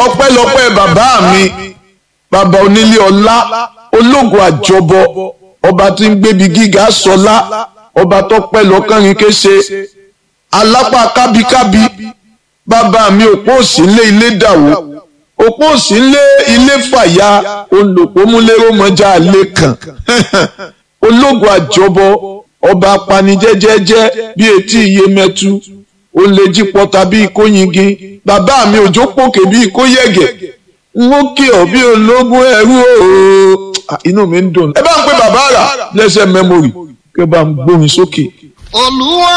ọpẹ́lọpẹ́ bàbá mi bàbá onílé ọlá ológun àjọbọ ọba tí ń gbébi gíga sọlá ọba tó pẹ́ lọ́kànrin kése alápá kábíkábí bàbá mi òpó òsì ńlé ilé dàwó òpó òsì ńlé ilé fàyà olùpọ̀múlérò mọ́jà alẹ́ kan ológun àjọbọ ọba apanijẹ́jẹ́jẹ́ bí etí iye mẹ́tu ó lè jí pọta bí kóyingin bàbá mi òjò pòkè bí kóyẹ̀gẹ̀ n ó kí ọ bí ológun ẹrú ooo inú mi ń dùn ẹ bá ń pe bàbá rà lẹ́sẹ̀ mẹ́mórì kí ẹ bá ń gbórin sókè. olúwa